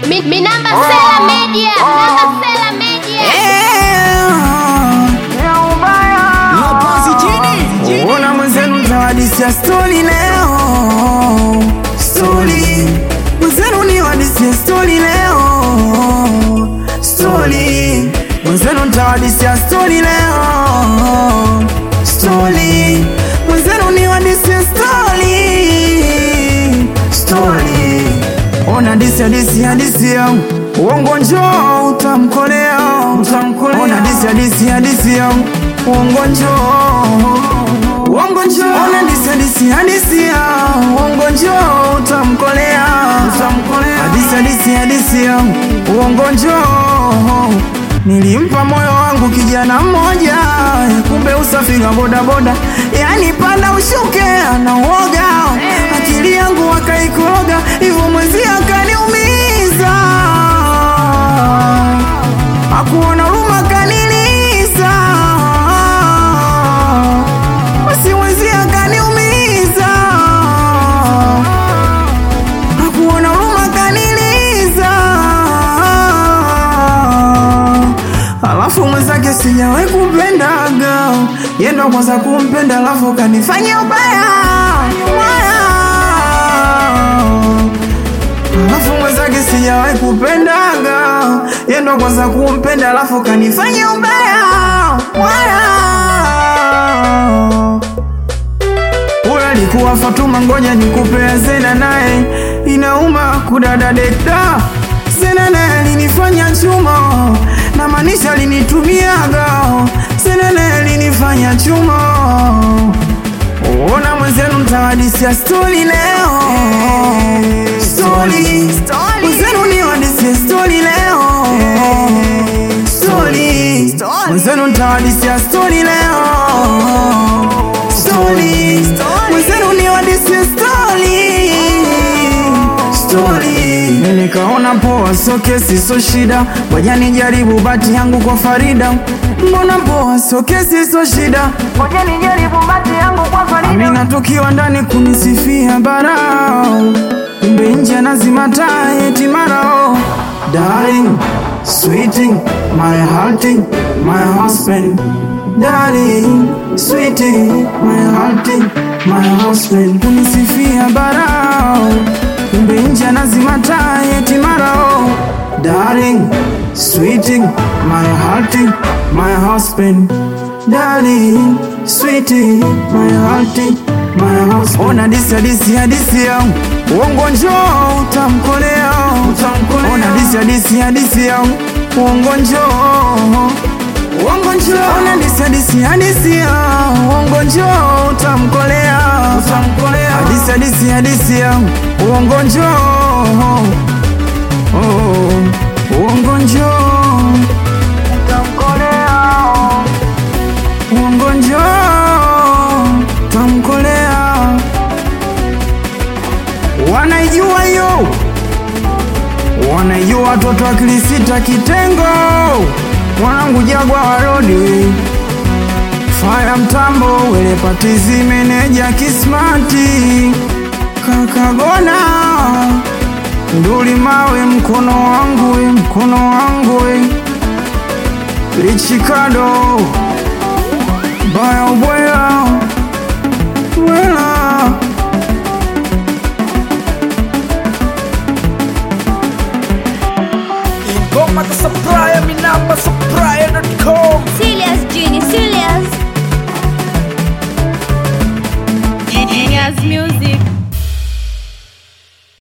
Mi, mi namba Sela Media, namba Sela Media. Ona mwenzenu mtawadisia stori leo, stori mwenzenu ni wadisia stori leo, stori mwenzenu mtawadisia stori leo, stori mwenzenu ni wadisia stori, stori ona disi hadisi hadisi ya uongo njoo utamkolea, utamkolea. Ona disi hadisi hadisi ya uongo njoo Uongo njoo Ona disi hadisi hadisi ya uongo njoo utamkolea utamkolea Hadisi hadisi hadisi ya uongo njoo Nilimpa moyo wangu kijana mmoja kumbe usafiri wa bodaboda yani panda ushuke na uoga akili yangu akaikoroga hivyo mwenzi akaniumiza akuona huruma kaniliza basi mwenzi akaniumiza akuona huruma kaniliza alafu mwenzake sijawahi kupendaga yendo kwanza kumpenda alafu kanifanya ubaya ubaya alafu mwenzake sijawahi kupendaga yendo kwanza kumpenda alafu kanifanya ubaya ubaya huyo alikuwa Fatuma, ngoja nikupe Zena naye inauma kudada dekda. Zena naye alinifanya chuma na maanisha alinitumiaga. Zena naye alinifanya chuma. Ona mwenzenu mtawadisia stori leo, stori mwenzenu ni wadisia stori leo, stori mwenzenu mtawadisia stori leo, stori mwenzenu ni wadisia stori, stori nikaona poa, so kesi so shida, ngoja nijaribu bati yangu kwa Farida. Mbona poa, so kesi so shida, ngoja nijaribu bati yangu kwa Farida. Amina tukiwa ndani kunisifia barao, kumbe nje anazima taa eti marao. Darling, sweeting, my hearting, my husband. Darling, sweeting, my hearting, my husband. Kunisifia barao, kumbe nje anazima taa eti marao. Darling, sweeting, my hearting, my husband. Darling, sweetie, my hearting, my husband. Ona disi hadisi hadisi ya uongo njoo utamkolea, utamkolea. Ona disi hadisi hadisi ya uongo njoo Uongo njoo Ona disi hadisi hadisi ya uongo njoo utamkolea, utamkolea. Hadisi hadisi hadisi ya uongo njoo Oh, uongo njoo utamkolea uongo njoo tamkolea, wanaijua hiyo, wanaijua watoto wa kilisita kitengo, mwanangu jagwa warodi faya mtambo wele patizi meneja kismati kakagona nduli mawe mkono wangu we, mkono wangu we. lichikado baya ubwela wela Ingoma za supplier, mi namba supplier.com Serious Genie, serious. Genius Music.